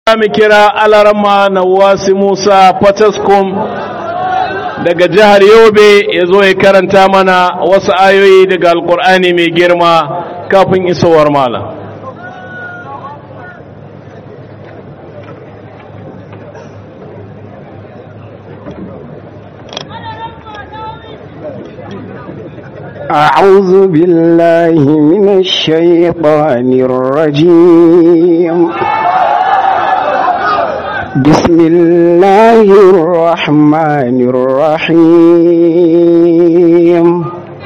mu kira alarama na wasu musa fataskum daga jihar yobe ya zo ya karanta mana wasu ayoyi daga alkur'ani mai girma kafin isowar malam أعوذ بالله من الشيطان الرجيم بسم الله الرحمن الرحيم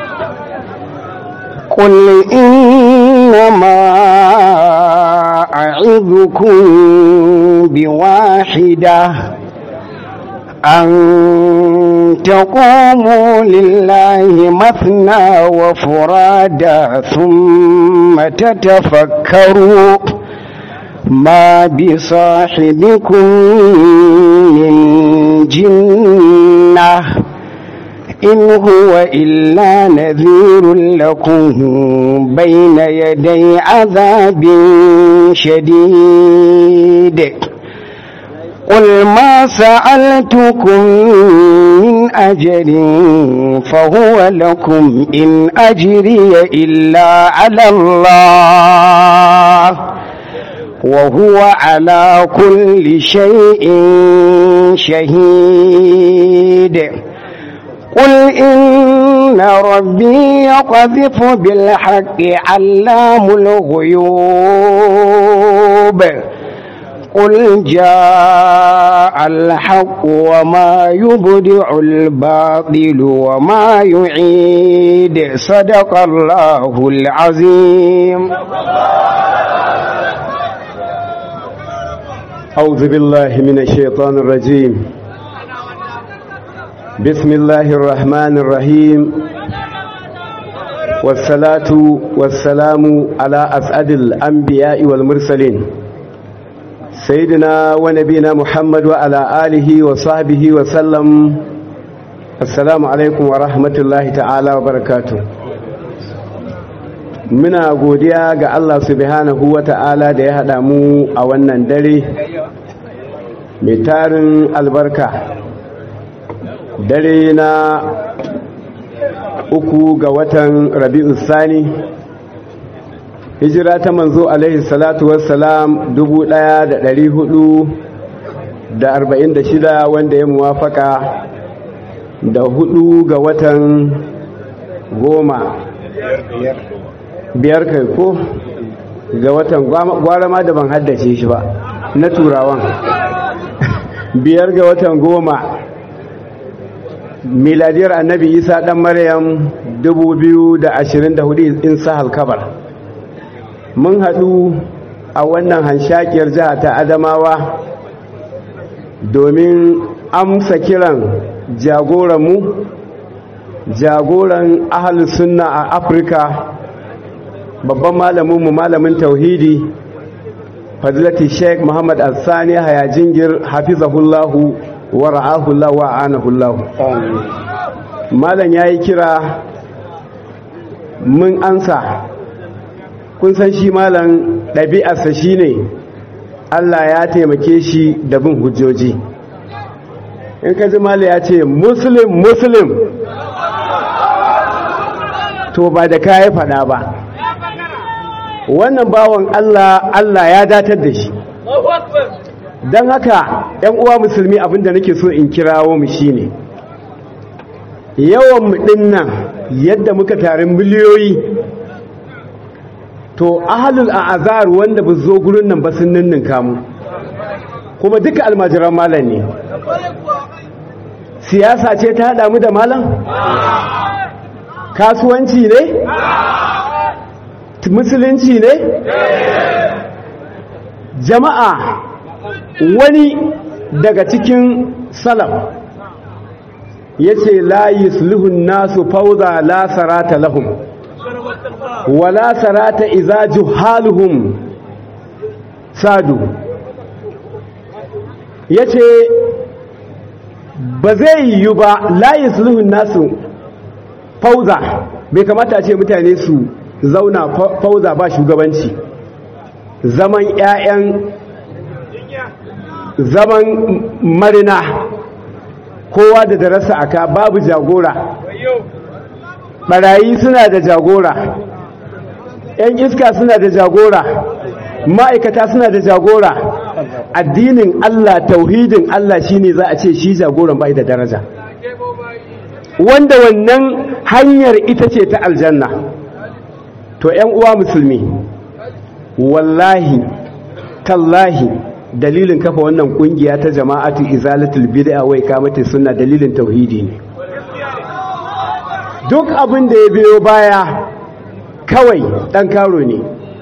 قل إنما أعظكم بواحدة أن تقوموا لله مثنى وفرادا ثم تتفكروا ما بصاحبكم من جنة إن هو إلا نذير لكم بين يدي عذاب شديد قل ما سألتكم من أجر فهو لكم إن أجري إلا على الله وهو على كل شيء شهيد قل إن ربي يقذف بالحق علام الغيوب قل جاء الحق وما يبدع الباطل وما يعيد صدق الله العظيم أعوذ بالله من الشيطان الرجيم بسم الله الرحمن الرحيم والصلاة والسلام على أسعد الأنبياء والمرسلين سيدنا ونبينا محمد وعلى آله وصحبه وسلم السلام عليكم ورحمة الله تعالى وبركاته muna godiya ga Allah subhanahu wa ta'ala da ya haɗa mu a wannan dare mai tarin albarka dare na uku ga watan rabi'u sani hijira ta manzo alaihi salatu wassalam dubu ɗaya da ɗari hudu da arba'in da shida wanda ya muwafaka da hudu ga watan goma biyar kai ko ga watan gwara ma da ban haddace shi ba na turawan biyar ga watan goma miladiyar annabi isa dan maryam 2024 in sahal kabar mun haɗu a wannan hanshakiyar jiha ta adamawa domin amsa kiran jagoranmu jagoran ahalus sunna a afirka babban malaminmu malamin tauhidi fadilati sheik muhammad al-sani hayajingir hafizahullahu wa ra'ahullahu wa anahullahu malam ya yi kira mun ansa kun san shi malam ɗabi'arsa shi ne allah ya taimake shi da bin hujjoji in ka ji malam ya ce muslim muslim to ba da kayi faɗa ba wannan bawan Allah Allah ya datar da shi don haka ‘yan uwa musulmi abinda nake so in kirawo mu shine yawan mu dinnan yadda muka tarin miliyoyi to ahalul a'azar wanda ba zo gurin nan ba sun ninnin kamu kuma duka almajiran malam ne siyasa ce ta haɗa mu da malam kasuwanci ne musulunci ne jama'a wani daga cikin salaf ya ce layi sulhun nasu fauza la sarata lahum wala sarata iza juhaluhum sadu ya ce ba zai yiwu ba layi sulhun nasu fauza bai kamata ce mutane su zauna fauza ba shugabanci zaman 'ya'yan zaman marina kowa da darasa aka babu jagora barayi suna da jagora ‘yan iska suna da jagora ma'aikata suna da jagora addinin Allah tauhidin Allah shine za a ce shi jagoran bai da daraja wanda wannan hanyar ita ce ta aljanna to ‘yan uwa musulmi wallahi tallahi dalilin kafa wannan kungiya ta jama'atu izalatul bid'a wai kamata sunna dalilin tauhidi ne duk abin da ya biyo baya kawai dan karo ne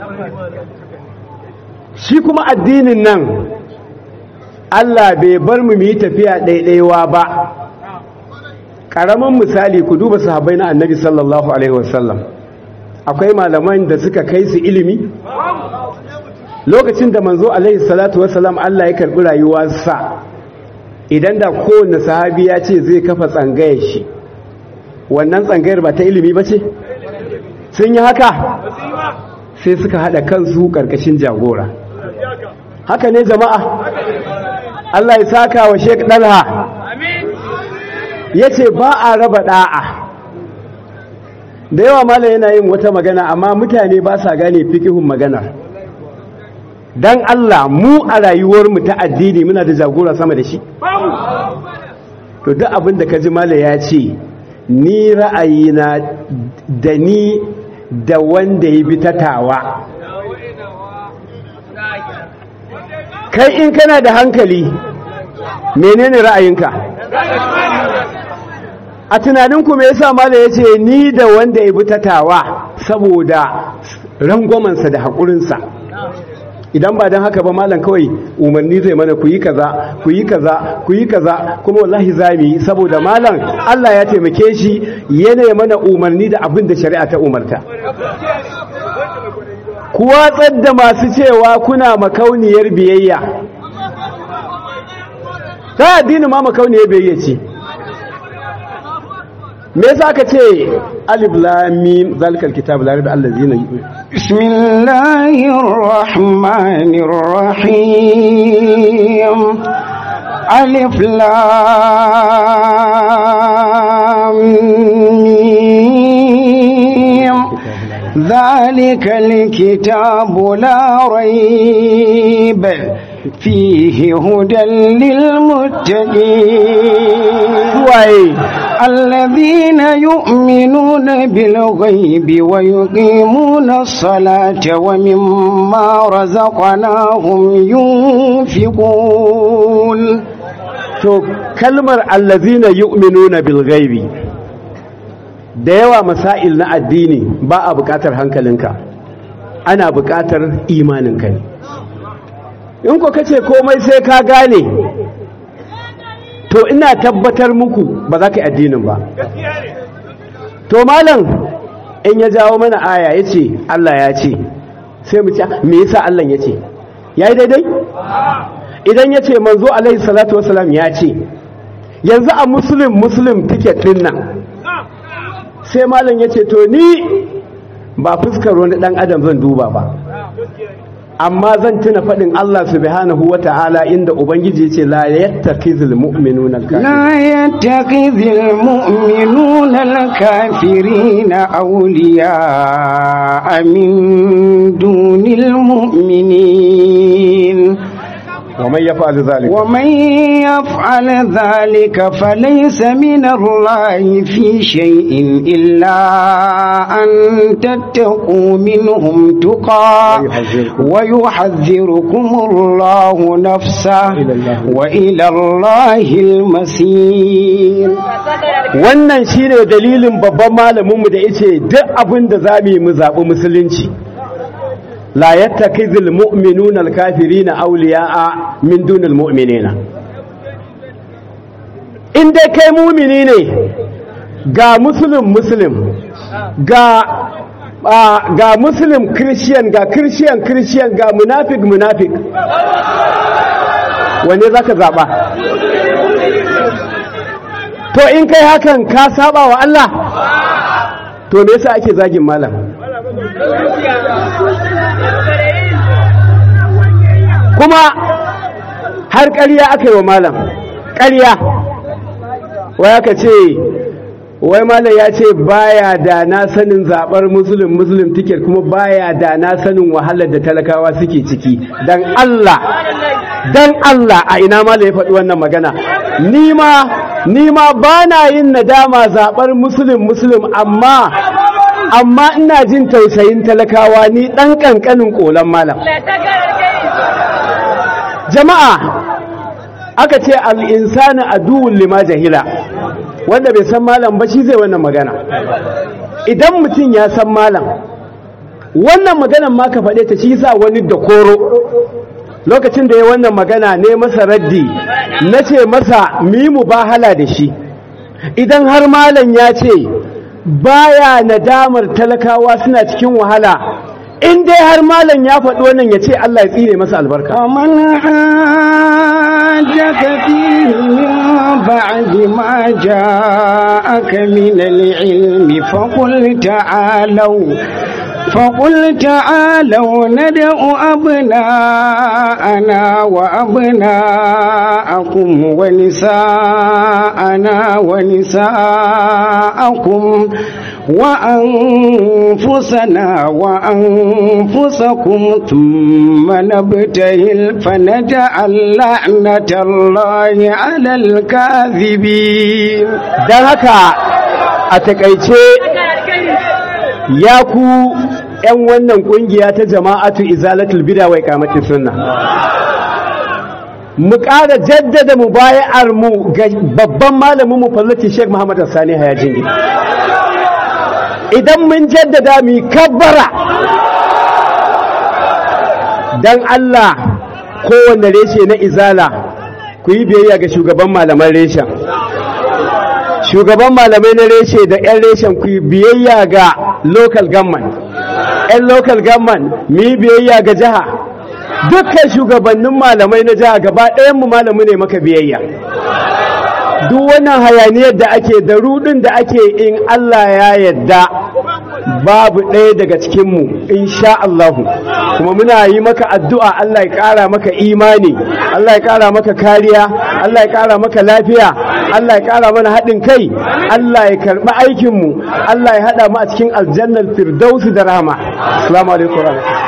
shi kuma addinin nan Allah bai bar mu yi tafiya ɗaiɗaiwa ba ƙaramin misali ku duba sahabbai na annabi sallallahu alaihi wasallam akwai malaman da suka kai su ilimi lokacin da manzo alaihi salatu wasalam Allah ya karbi rayuwarsa idan da kowanne sahabi ya ce zai kafa tsangayar shi wannan tsangayar ba ta ilimi ba ce sun yi haka sai suka haɗa kansu ƙarƙashin jagora haka ne jama'a Allah ya saka wa Sheikh Dalha ya ce ba a raba ɗa'a da yawa mala yana yin wata magana amma mutane ba sa gane fikihun maganar dan Allah mu a rayuwarmu ta addini muna da jagora sama da shi to duk abin da kaji mala ya ce ni ra'ayina da ni da wanda ya bi tatawa kai in kana da hankali menene ra'ayinka a tunaninku me yasa mala ya ce ni da wanda ya bi tatawa saboda rangwamansa da haƙurinsa idan ba don haka ba malam kawai umarni zai mana ku yi kaza ku yi kaza ku yi kaza kuma wallahi za mu yi saboda malam Allah ya taimake shi yana mana umarni da abin da shari'a ta umarta ku watsar da masu cewa kuna makauniyar biyayya ta addini ma makauniyar biyayya ce me yasa ka ce alif lam mim zalikal kitab la raiba allazina bismillahir rahmanir rahim alif lam mim zalikal kitab la raib فيه هدى للمتقين الذين يؤمنون بالغيب ويقيمون الصلاة ومما رزقناهم ينفقون to kalmar allazina yu'minuna bil ghaibi da yawa masail na addini ba a bukatar hankalinka ana bukatar imaninka ne in ko kace komai sai ka gane to ina tabbatar muku ba za ka yi addinin ba to malam in ya jawo mana aya ya ce Allah ya ce sai mu ce me yasa Allah ya ce ya yi daidai idan ya ce manzo alaihi salatu wasalam ya ce yanzu a muslim muslim ticket din nan sai malam ya ce to ni ba fuskar wani dan adam zan duba ba amma zan tuna faɗin Allah subhanahu wa ta'ala inda Ubangiji ce la yattakizul mu'minuna al-kafirin la yattakizul mu'minuna al-kafirina awliya min dunil mu'minin ومن يفعل ذلك ومن يفعل ذلك فليس من الله في شيء إلا أن تتقوا منهم تقى ويحذركم الله نفسه وإلى الله المسير wannan shine dalilin babban malaminmu da yace duk abin da zamu yi mu zabi musulunci la yattakizul mu'minuna al-kafirina awliya'a min dunil mu'minina in dai kai mumini ne ga muslim muslim ga ga muslim christian ga christian christian ga munafik munafik wanne zaka zaba to in kai hakan ka saba wa Allah to me yasa ake zagin malam kuma har ƙarya aka yi wa malam ƙarya wai aka ce wai malam ya ce baya da na sanin zaɓar musulun musulun tiket kuma baya da na sanin wahalar da talakawa suke ciki dan Allah dan Allah a ina malam ya faɗi wannan magana ni ma ni ma ba na yin nadama zaɓar musulun musulun amma amma ina jin tausayin talakawa ni ɗan ƙanƙanin ƙolan malam jama'a aka ce al'insani a duwun lima jahila wanda bai san malam ba shi zai wannan magana idan mutum ya san malam wannan maganan ma ka faɗe ta shi sa wani da koro lokacin da ya wannan magana ne masa raddi na ce masa mimu ba hala da shi idan har malam ya ce baya nadamar talakawa suna cikin wahala in dai har malam ya faɗi wannan ya ce Allah ya tsire masa albarka ومن حاجك فيه من بعد ما جاءك من العلم فقل تعالوا فقل تعالوا ندع أبناءنا وأبناءكم ونساءنا ونساءكم وأنفسنا وأنفسكم ثم نبتهل فنجعل لعنة الله على الكاذبين don haka a takaice ya ku 'yan wannan kungiya ta jama'atu izalatul bida wai kamatin sunna mu ƙara jaddada mu bayar mu ga babban malamin mu fallati Sheikh Muhammad Sani Hayajingi idan mun jaddada mu kabbara dan Allah kowanne reshe na izala ku yi biyayya ga shugaban malaman reshen shugaban malamai na reshe da 'yan reshen ku yi biyayya ga local government 'yan local government mu yi biyayya ga jiha dukkan shugabannin malamai na jiha gaba ɗayanmu malamu ne maka biyayya duk wannan hayaniyar da ake da rudin da ake in Allah ya yadda babu ɗaya daga cikinmu insha Allahu kuma muna yi maka addu'a Allah ya ƙara maka imani Allah ya ƙara maka kariya Allah ya ƙara maka lafiya Allah ya ƙara mana haɗin kai Allah ya karɓi aikinmu Allah ya haɗa mu a cikin aljannar firdausi da rahama assalamu alaikum warahmatullahi